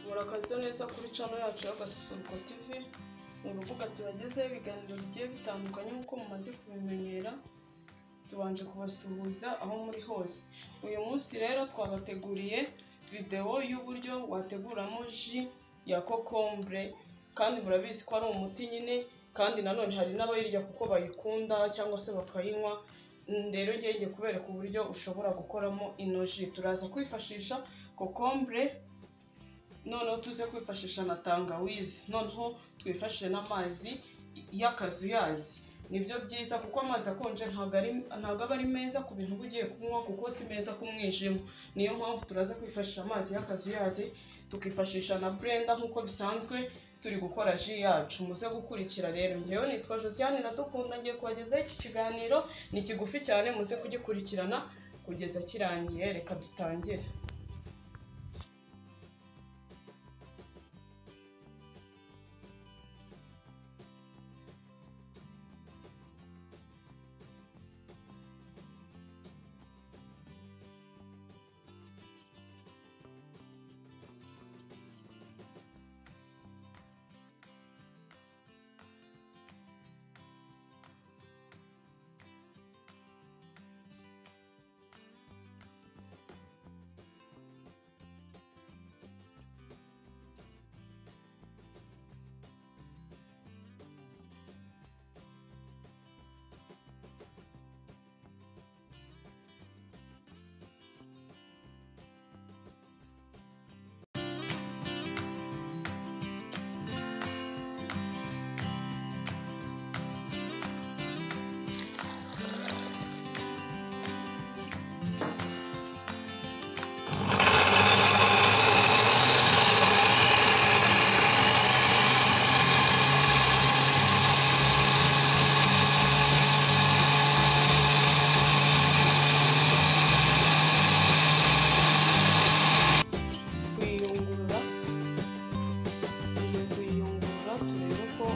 murakaze neza kuri cano yacu y'agasusuruko TV mu rubuga tubagezeho ibiganiro bigiye bitandukanye nk'uko mumaze kubimenyera tubanje kubasuhuza aho muri hose uyu munsi rero twabateguriye videwo y'uburyo wateguramo ji ya kokombure kandi murabizi ko ari umuti nyine kandi nanone hari n'abayirya kuko bayikunda cyangwa se bakayinywa rero ngiye ngiye kubereka uburyo ushobora gukoramo ino ji turaza kwifashisha kokombure noneho tuze kwifashisha na tangawizi noneho twifashishe n'amazi y'akazuyazi nibyo byiza kuko amazi akonje ntabwo aba ari meza ku bintu uba ugiye kunywa kuko si meza ku mwijima niyo mpamvu turaza kwifashisha amazi y'akazuyazi tukifashisha na burenda nk'uko bisanzwe turi gukora ji yacu muze gukurikira rero njyewe nitwa josiane iradukunda ngiye kubagezaho iki kiganiro ni kigufi cyane muze kugikurikirana kugeza kirangiye reka dutangire kuyiyungurura tugiye kuyiyungurura turebe ko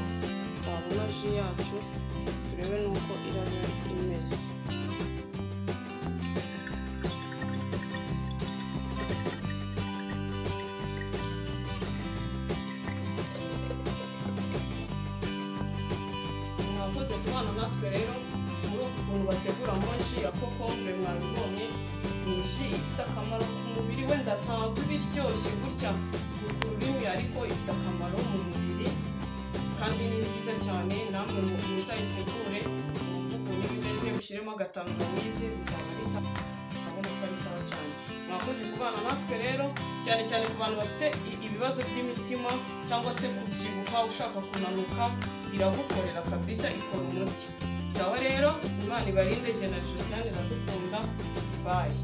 twabona ji yacu turebe n'uko iraba imeze mwakoze kubana natwe rero muri uku kuntu bateguramo ji ya kokombure mwabibonye ni ji ifite akamaro ku mubiri wenda ntabwo iba iryoshye gutya ku rurimi ariko ifite akamaro mu mubiri kandi ni nziza cyane namwe muzayitegure mwumve ukuntu iba imeze mushyiremo agatangawizi bizaba ari sawa urabona ko ari sawa cyane mwakoze kubana natwe rero cyane cyane ku bantu bafite i- ibibazo by'imitima cyangwa se kubyibuha ushaka kunanuka iragukorera kabisa ikora umuti sawa rero imana ibarinde jye na josiane iradukunda bayi